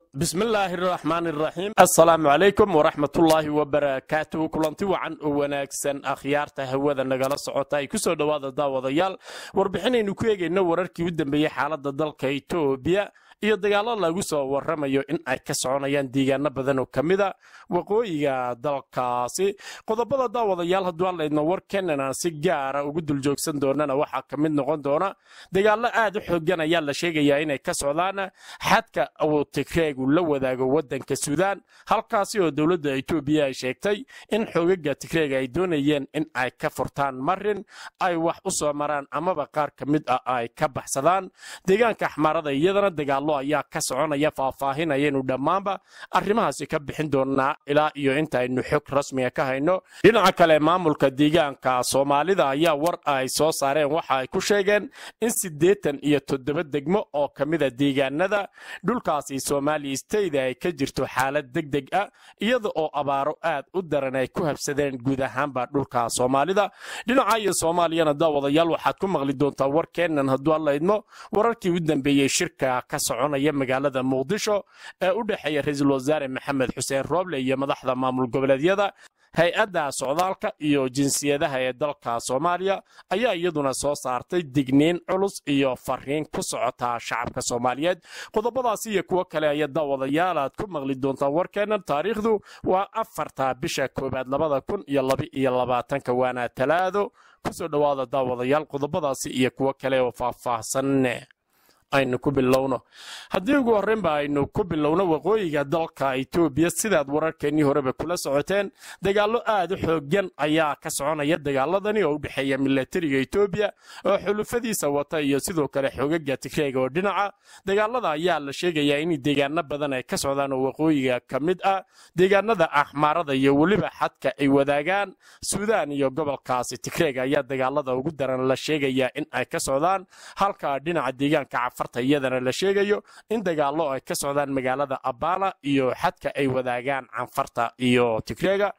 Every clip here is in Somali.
bismillaahi araxmaani araxiim assalaamu calaykum waraxmatullaahi wabarakaatuhu kulanti wacan oo wanaagsan akhyaarta hawada nagala socota ay ku soo dhowaada daawadayaal warbixinaynu ku eegayno wararkii u dambeeyey xaaladda dalka etoobiya iyo dagaallo lagu soo warramayo in ay ka soconayaan deegaano badan oo ka mida waqooyiga dalkaasi qodobada daawadayaal hadduu hadlaydno warkeenan aan si gaara ugu duljoogsan doonana waxaa ka mid noqon doona dagaallo aad u xoogan ayaa la sheegayaa inay ka socdaan xadka uu tigreegu la wadaago waddanka suudaan halkaasi oo dowladda etoobiya ay sheegtay in xoogaga tigreega ay doonayeen in ay ka furtaan marin ay wax u soo maraan amaba qaar ka mid ah ay ka baxsadaan deegaanka axmaarada iyadana dagaal ayaa ka soconaya faahfaahinayaynu dhammaanba arrimahaasi ka bixin doonaa ilaa iyo intaaynu xog rasmiga ka hayno dhinaca kale maamulka deegaanka soomaalida ayaa war ay soo saareen waxa ay ku sheegeen in siddeetan iyo toddoba degmo oo ka mida deegaanada dhulkaasi soomaaliya stayda ay ka jirto xaalad deg deg ah iyada oo abaaro aad u daran ay ku habsadeen guud ahaanba dhulka soomaalida dhinaca iyo soomaaliyana daawadayaal waxaad ku maqli doontaa warkeennan hadduu allaydmo wararkii u dambeeyey shirka ka soconaya magaalada muqdisho ee u dhexeeya ra-iisul wasaare maxamed xuseen rooble iyo madaxda maamul goboleedyada hay-adda socdaalka iyo jinsiyadaha ee dalka soomaaliya ayaa iyaduna soo saartay digniin culus iyo fariin ku socota shacabka soomaaliyeed qodobadaasi iyo kuwo kale ayaa daawadayaal aad ku maqli doontaan warkeennan taariikhdu waa afarta bisha koowaad labada kun iyo laba-iyo labaatanka waana talaado kusoo dhowaada daawadayaal qodobadaasi iyo kuwo kale oo faahfaahsan aynu ku bilowno haddii ugu horreynba aynu ku bilowno waqooyiga dalka etoobiya sidaad wararkeennii horeba kula socoteen dagaallo aad u xoogan ayaa ka soconaya dagaaladani oo u dhexeeya milatariga etoobiya oo xulufadiisa wata iyo sidoo kale xoogaga tigreega oo dhinaca dagaalada ayaa la sheegayaa in deegaano badan ay ka socdaan oo waqooyiga ka mid ah deegaanada axmaarada iyo weliba xadka ay wadaagaan suudaan iyo gobolkaasi tigreega ayaa dagaalada ugu daran la sheegayaa in ay ka socdaan halka dhinaca deegaanka iyadana la sheegayo in dagaallo ay ka socdaan magaalada abala iyo xadka ay wadaagaan canfarta iyo tigreega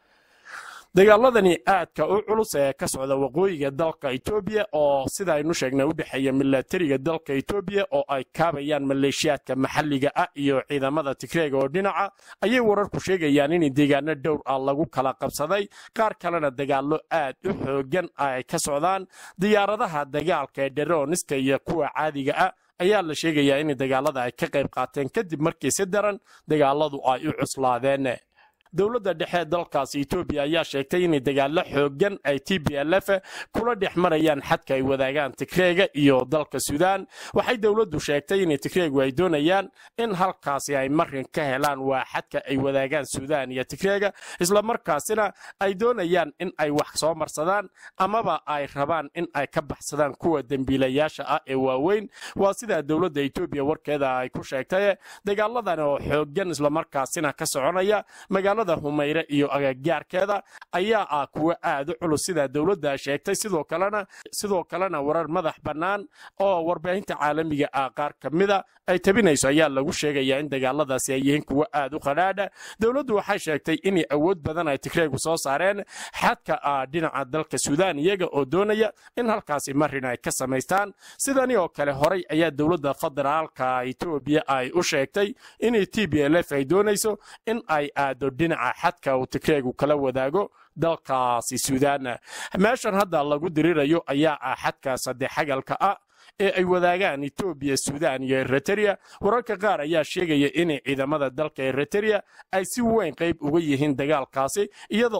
dagaaladani aadka u culus ee ka socda waqooyiga dalka etoobiya oo sida aynu sheegnay u dhexeeya milatariga dalka etoobiya oo ay kaabayaan maleeshiyaadka maxalliga ah iyo ciidamada tigreega oo dhinaca ayay wararku sheegayaan in deegaano dhowr ah lagu kala qabsaday qaar kalena dagaallo aad u xoogan ay ka socdaan diyaaradaha dagaalka ee dherooniska iyo kuwa caadiga ah ayaa la sheegayaa in dagaalada ay ka qayb qaateen kadib markii si daran dagaaladu ay u cuslaadeen dowladda dhexe dalkaasi etoobiya ayaa sheegtay in dagaallo xoogan ay t b l f kula dhex marayaan xadka ay wadaagaan tigreega iyo dalka suudaan waxay dowladdu sheegtay in tigreegu ay doonayaan in halkaasi ay marin ka helaan waa xadka ay wadaagaan suudaan iyo tigreega islamarkaasina ay doonayaan in ay wax soo marsadaan amaba ay rabaan in ay ka baxsadaan kuwa dembiilayaasha ah ee waaweyn waa sidaa dowladda etoobiya warkeeda ay ku sheegtay dagaaladan oo xoogan islamarkaasina ka soconaya magaalada humayre iyo agagaarkeeda ayaa ah kuwo aad u culus sidaa dowladda sheegtay sidoo kalena sidoo kalena warar madax bannaan oo warbaahinta caalamiga ah qaar ka mida ay tabinayso ayaa lagu sheegayaa in dagaaladaasi ay yihiin kuwo aad u qadhaadha dowladdu waxay sheegtay inay awood badan ay tigreegu soo saareen xadka ah dhinaca dalka suudaan iyaga oo doonaya in halkaasi marin ay ka samaystaan sidani oo kale horay ayaa dowladda federaalka etoobiya ay u sheegtay in t b l f ay doonayso in ay aado dhinaca xadka uu tigreegu kala wadaago dalkaasi suudaan meeshan hadda lagu dirirayo ayaa ah xadka saddexagalka ah ee ay wadaagaan etoobiya suudaan iyo eritrea wararka qaar ayaa sheegaya inay ciidamada dalka eritrea ay si weyn qayb uga yihiin dagaalkaasi iyada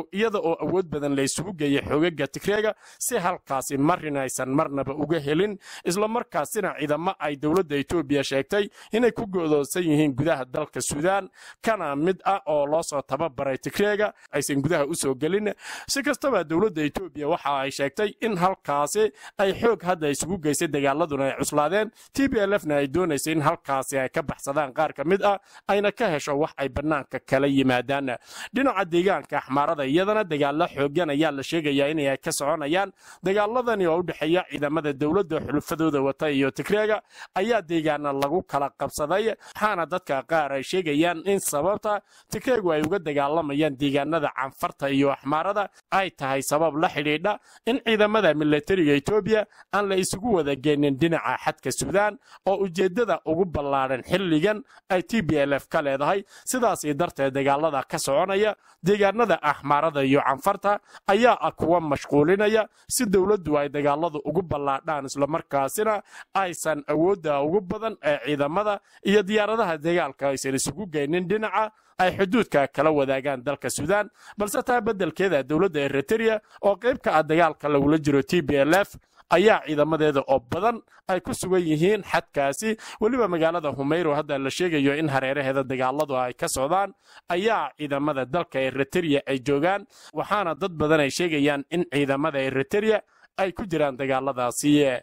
oo awood badan la isugu geeyay xoogaga tigreega si halkaasi marin aysan marnaba uga helin islamarkaasina ciidamo ay dowladda etoobiya sheegtay inay ku go'doonsan yihiin gudaha dalka suudaan kana mid ah oo loo soo tababaray tigreega aysan gudaha u soo gelin si kastaba dowladda etoobiya waxa ay sheegtay in halkaasi ay xoog hadda isugu geysay dagaaladuna ay cuslaadeen t b l fna ay doonaysa in halkaasi ay ka baxsadaan qaar ka mid ah ayna ka hesho wax ay bannaanka kala yimaadaan dhinaca deegaanka axmaarada iyadana dagaallo xoogan ayaa la sheegayaa inay ka soconayaan dagaaladani oo u dhexeeya ciidamada dowladda xulufadooda wata iyo tigreega ayaa deegaana lagu kala qabsaday waxaana dadka qaar ay sheegayaan in sababta tigreegu ay uga dagaalamayaan deegaanada canfarta iyo axmaarada ay tahay sabab la xidhiidha in ciidamada milatariga etoobiya aan la isugu wada wada geenin dhinaca xadka suudaan oo ujeeddada ugu ballaadhan xilligan ay t b l f ka leedahay sidaasii darteed dagaalada ka soconaya deegaanada axmaarada iyo canfarta ayaa ah kuwa mashquulinaya si dowladdu ay dagaaladu ugu ballaadhaan islamarkaasina aysan awoodda ugu badan ee ciidamada iyo diyaaradaha dagaalka aysan isugu geynin dhinaca ay xuduudka kala wadaagaan dalka suudaan balse taa beddelkeeda dowladda eritereya oo qayb ka ah dagaalka lagula jiro t b l f ayaa ciidamadeeda oo badan ay ku sugan yihiin xadkaasi weliba magaalada humeyro hadda la sheegayo in hareeraheeda dagaaladu ay ka socdaan ayaa ciidamada dalka eritereya ay joogaan waxaana dad badan ay sheegayaan in ciidamada eritereya ay ku jiraan dagaaladaasi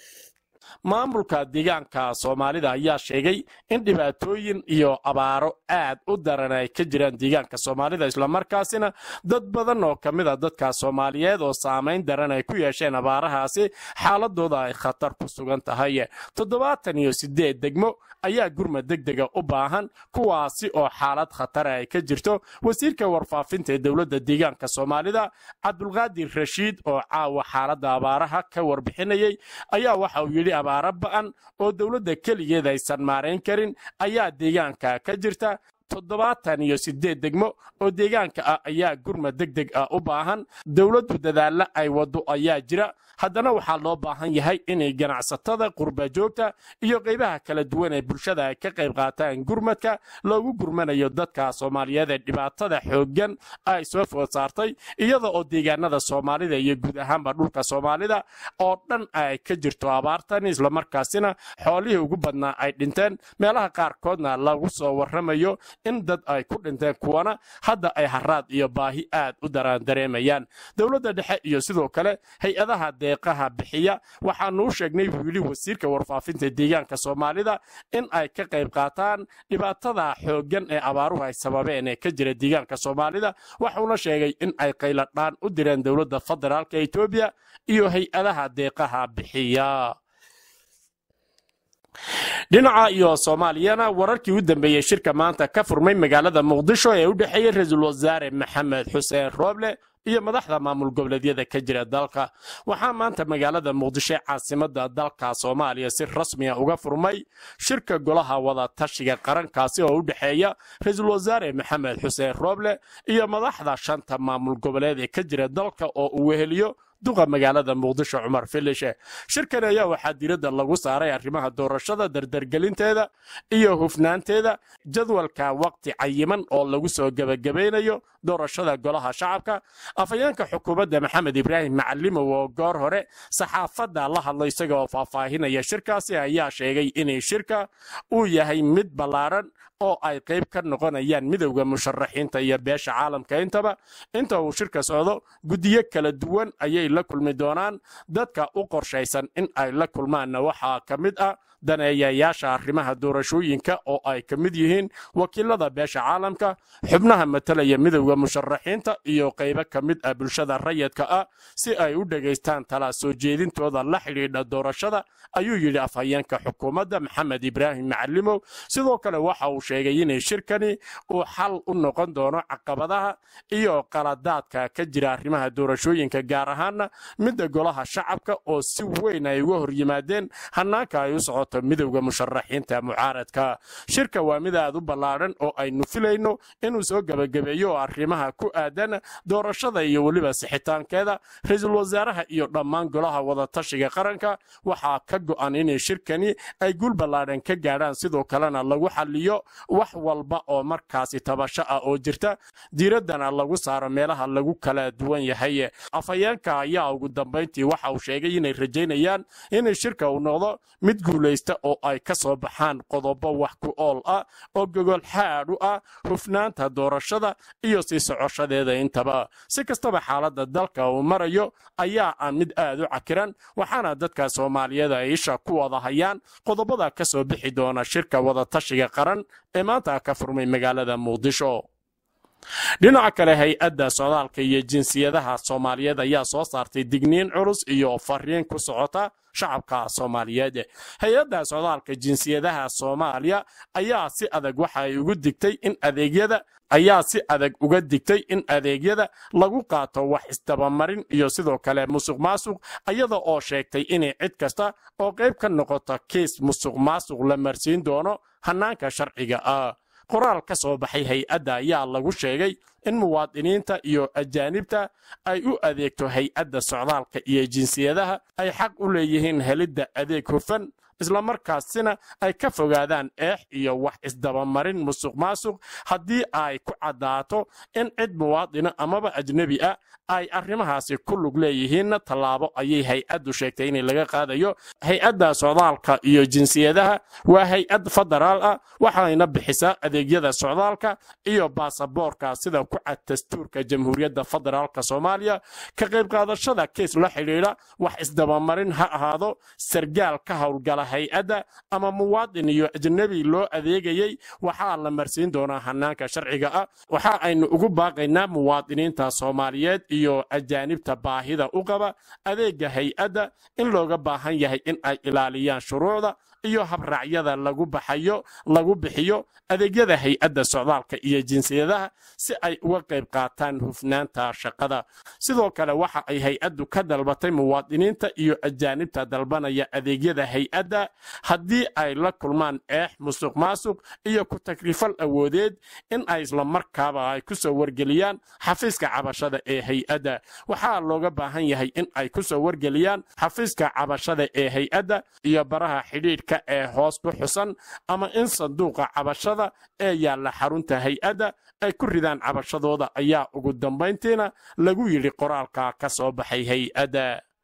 maamulka deegaanka soomaalida ayaa sheegay in dhibaatooyin iyo abaaro aad u daran ay ka jiraan deegaanka soomaalida islamarkaasina dad badan oo ka mid a dadka soomaaliyeed oo saamayn daran ay ku yeesheen abaarahaasi xaaladooda ay khatar ku sugan tahay toddobaatan iyo sideed degmo ayaa gurma degdega u baahan kuwaasi oo xaalad khatara ay ka jirto wasiirka warfaafinta ee dowladda deegaanka soomaalida cabdulqaadir rashiid oo caawa xaaladda abaaraha ka warbixinayay ayaa waxa uu yidhi abaaro ba'an oo dowladda keligeed aysan maarayn karin ayaa deegaanka ka jirta toddobaatan iyo sideed degmo oo deegaanka ah ayaa gurma degdeg ah u baahan dowladdu dadaalla ay waddo ayaa jira haddana waxaa loo baahan yahay inay ganacsatada qurba joogta iyo qaybaha kala duwan ee bulshada ay ka qayb qaataan gurmadka loogu gurmanayo dadka soomaaliyeed ee dhibaatada xooggan ay soo food saartay iyada oo deegaanada soomaalida iyo guud ahaanba dhulka soomaalida oo dhan ay ka jirto abaartan islamarkaasina xoolihii ugu badnaa ay dhinteen meelaha qaarkoodna lagu soo warramayo in dad ay ku dhinteen kuwana hadda ay haraad iyo baahi aad u daraan dareemayaan dowladda dhexe iyo sidoo kale hay-adaha deeqaha bixiya waxaanuu sheegnay buu yidhi wasiirka warfaafinta deegaanka soomaalida in ay ka qayb qaataan dhibaatada xooggan ee abaaruhu ay sababeen ee ka jira deegaanka soomaalida waxuuna sheegay in ay qayladhaan u direen dowladda federaalka etoobiya iyo hay-adaha deeqaha bixiya dhinaca iyo soomaaliyana wararkii u dambeeyey shirka maanta ka furmay magaalada muqdisho ee u dhexeeyey ra-iisul wasaare maxamed xuseen rooble iyo madaxda maamul goboleedyada ka jira dalka waxaa maanta magaalada muqdisho ee caasimada dalka soomaaliya si rasmiya uga furmay shirka golaha wada tashiga qarankaasi oo u dhexeeya ra-iisul wasaare maxamed xuseen rooble iyo madaxda shanta maamul goboleed ee ka jira dalka oo uu weheliyo duqa magaalada muqdisho cumar filishe shirkan ayaa waxaa diradda lagu saaray arrimaha doorashada dardargelinteeda iyo hufnaanteeda jadwalka waqti cayiman oo lagu soo gebagabaynayo doorashada golaha shacabka afhayeenka xukuumadda maxamed ibraahim macalimow oo goor hore saxaafadda la hadlo isaga oo faahfaahinaya shirkaasi ayaa sheegay inay shirka uu yahay mid ballaaran oo ay qayb ka noqonayaan midowda musharaxiinta iyo beesha caalamka intaba inta uu shirka socdo guddiyo kala duwan ayay la kulmi doonaan dadka u qorshaysan in ay la kulmaanna waxaa ka mid ah daneeyayaasha arrimaha doorashooyinka oo ay ka mid yihiin wakiilada beesha caalamka xubnaha matalaya midowda musharaxiinta iyo qaybo ka mid ah bulshada rayidka ah si ay u dhegaystaan tala soo jeedintooda la xidhiidha doorashada ayuu yidhi afhayeenka xukuumadda maxamed ibraahim macalimow sidoo kale waxa uu sheegay inay shirkani uu xal u noqon doono caqabadaha iyo qaladaadka ka jira arrimaha doorashooyinka gaar ahaana midda golaha shacabka oo si weyn ay uga hor yimaadeen hanaanka ay u socoto midowda musharaxiinta mucaaradka shirka waa mid aad u ballaadhan oo aynu filayno inuu soo gebagabeeyo arrimaha ku aadan doorashada iyo weliba sixitaankeeda ra-iisul wasaaraha iyo dhammaan golaha wadatashiga qaranka waxaa ka go'an inay shirkani ay guul ballaadhan ka gaadhaan sidoo kalena lagu xaliyo wax walba oo markaasi tabasho ah oo jirta diiraddana lagu saaro meelaha lagu kala duwan yahay afhayeenka ayaa ugu dambayntii waxa uu sheegay inay rajaynayaan inay shirka uu noqdo mid guulaysta oo ay ka soo baxaan qodobo wax ku ool ah oo gogol xaadh u ah hufnaanta doorashada iyo sii socoshadeeda intaba si kastaba xaaladda dalka uu marayo ayaa ah mid aad u cakiran waxaana dadka soomaaliyeed ay isha ku wada hayaan qodobada ka soo bixi doona shirka wadatashiga qaran ee maanta ka furmay magaalada muqdisho dhinaca kale hay-adda socdaalka iyo jinsiyadaha soomaaliyeed ayaa soo saartay digniin culus iyo fariin ku socota shacabka soomaaliyeed hay-adda socdaalka jinsiyadaha soomaaliya ayaa si adag waxa ay ugu digtay in adeegyada ayaa si adag uga digtay in adeegyada lagu qaato wax isdabamarin iyo sidoo kale musuq maasuq iyada oo sheegtay inay cid kasta oo qayb ka noqota kiis musuq maasuq la marsiin doono hannaanka sharciga ah qoraal ka soo baxay hay-adda ayaa lagu sheegay in muwaadiniinta iyo ajaanibta ay u adeegto hay-adda socdaalka iyo jinsiyadaha ay xaq u leeyihiin helidda adeeg hufan islamarkaasina ay ka fogaadaan eex iyo wax isdabamarin musuq maasuq haddii ay ku caddaato in cid muwaadina amaba ajnebi ah ay arrimahaasi ku lug leeyihiinna tallaabo ayay hay-addu sheegtay in laga qaadayo hay-adda socdaalka iyo jinsiyadaha waa hay-ad federaal ah waxayna bixisaa adeegyada socdaalka iyo baasaboorka sida ku cad dastuurka jamhuuriyadda federaalk soomaaliya ka qayb qaadashada keis la xidhiidha wax isdabamarin ha ahaado sargaal ka howlgala hay-adda ama muwaadin iyo ajnebi loo adeegayey waxaa la marsiin doonaa hanaanka sharciga ah waxa aynu ugu baaqaynaa muwaadiniinta soomaaliyeed iyo ajaanibta baahida u qaba adeega hay-adda in looga baahan yahay in ay ilaaliyaan shuruucda iyo habraacyada lagu baxayo lagu bixiyo adeegyada hay-adda socdaalka iyo jinsiyadaha si ay uga qayb qaataan hufnaanta shaqada sidoo kale waxa ay hay-addu ka dalbatay muwaadiniinta iyo ajaanibta dalbanaya adeegyada hay-adda haddii ay la kulmaan eex musuq maasuq iyo ku takrifal awoodeed in ay islamarkaaba ay ku soo wargeliyaan xafiiska cabashada ee hay-adda waxaa looga baahan yahay in ay ku soo wargeliyaan xafiiska cabashada ee hay-adda iyo baraha xidhiidhka ee hoos ku xusan ama in sanduuqa cabashada ee yaalla xarunta hay-adda ay ku ridaan cabashadooda ayaa ugu dambayntiina lagu yidhi qoraalka ka soo baxay hay-adda